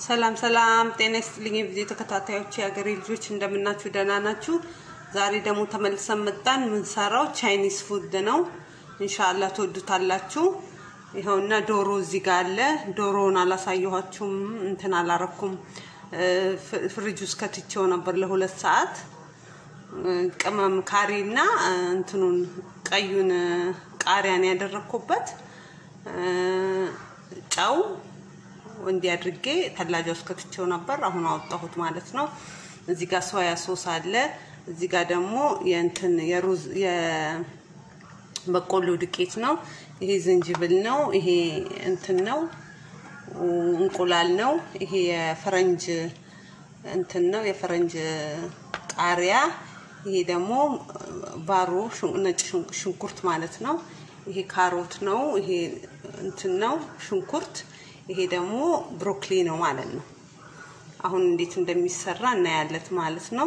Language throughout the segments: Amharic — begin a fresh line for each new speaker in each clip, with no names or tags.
ሰላም ሰላም፣ ጤና ይስጥልኝ የቪዲዮ ተከታታዮች የሀገሬ ልጆች እንደምናችሁ፣ ደህና ናችሁ? ዛሬ ደግሞ ተመልሰን መጣን። የምንሰራው ቻይኒዝ ፉድ ነው። ኢንሻአላህ ትወዱታላችሁ። ይኸውና ዶሮ እዚህ ጋር አለ። ዶሮውን አላሳየኋችሁም፣ እንትን አላረኩም። ፍሪጅ ውስጥ ከትቼው ነበር ለሁለት ሰዓት። ቅመም ካሪ እና እንትኑን ቀዩን ቃሪያን ያደረግኩበት ጨው እንዲህ አድርጌ ተላጃ ውስጥ ከትቼው ነበር። አሁን አወጣሁት ማለት ነው። እዚህ ጋር ሶያ ሶስ አለ። እዚህ ጋር ደግሞ የእንትን የሩዝ የበቆሎ ዱቄት ነው። ይሄ ዝንጅብል ነው። ይሄ እንትን ነው፣ እንቁላል ነው። ይሄ የፈረንጅ እንትን ነው፣ የፈረንጅ ቃሪያ። ይሄ ደግሞ ባሮ ነጭ ሽንኩርት ማለት ነው። ይሄ ካሮት ነው። ይሄ እንትን ነው ሽንኩርት ይሄ ደግሞ ብሮኮሊ ነው ማለት ነው። አሁን እንዴት እንደሚሰራ እናያለት ማለት ነው።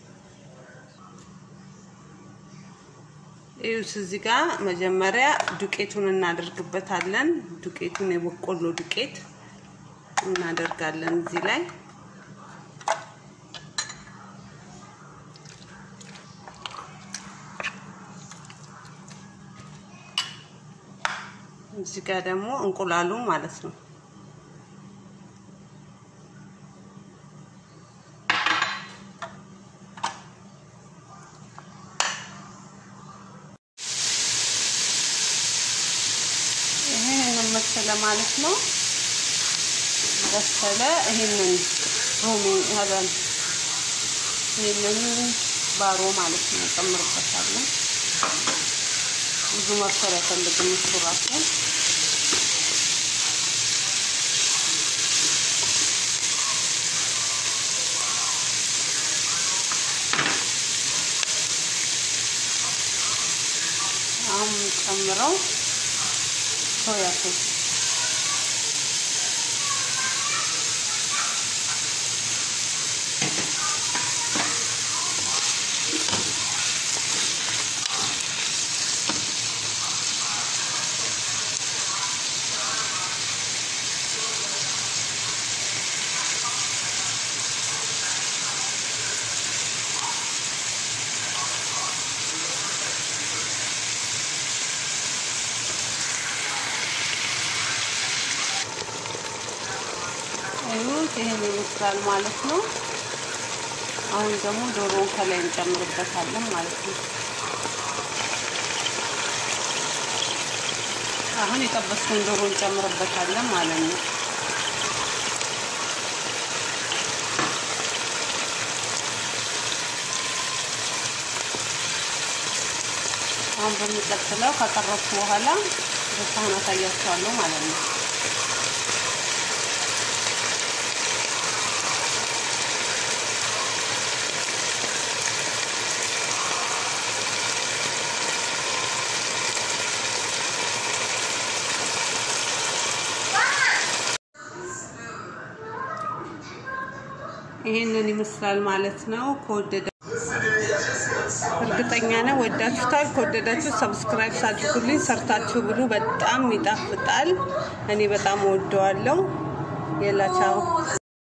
ይኸውስ እዚህ ጋር መጀመሪያ ዱቄቱን እናደርግበታለን። ዱቄቱን የበቆሎ ዱቄት እናደርጋለን እዚህ ላይ እዚህ ጋር ደግሞ እንቁላሉ ማለት ነው። ይሄንን መሰለ ማለት ነው። በሰለ። ይሄንን ሮሚ ሀበን ይሄንን ባሮ ማለት ነው ጨምርበታለን። ብዙ መብሰል አይፈልግም እሱ ራሱ አሁን ጨምረው ሶያ ሶስ ይሁት ይሄን ይመስላል ማለት ነው። አሁን ደግሞ ዶሮውን ከላይ እንጨምርበታለን ማለት ነው። አሁን የጠበስኩን ዶሮ እንጨምርበታለን ማለት ነው። አሁን በሚቀጥለው ካቀረብኩ በኋላ በሳህን አሳያችኋለሁ ማለት ነው። ይሄንን ይመስላል ማለት ነው። ከወደዳ እርግጠኛ ነኝ ወዳችሁታል። ከወደዳችሁ ሰብስክራይብ አድርጉልኝ፣ ሰርታችሁ ብሉ። በጣም ይጣፍጣል። እኔ በጣም ወደዋለሁ። የላቻው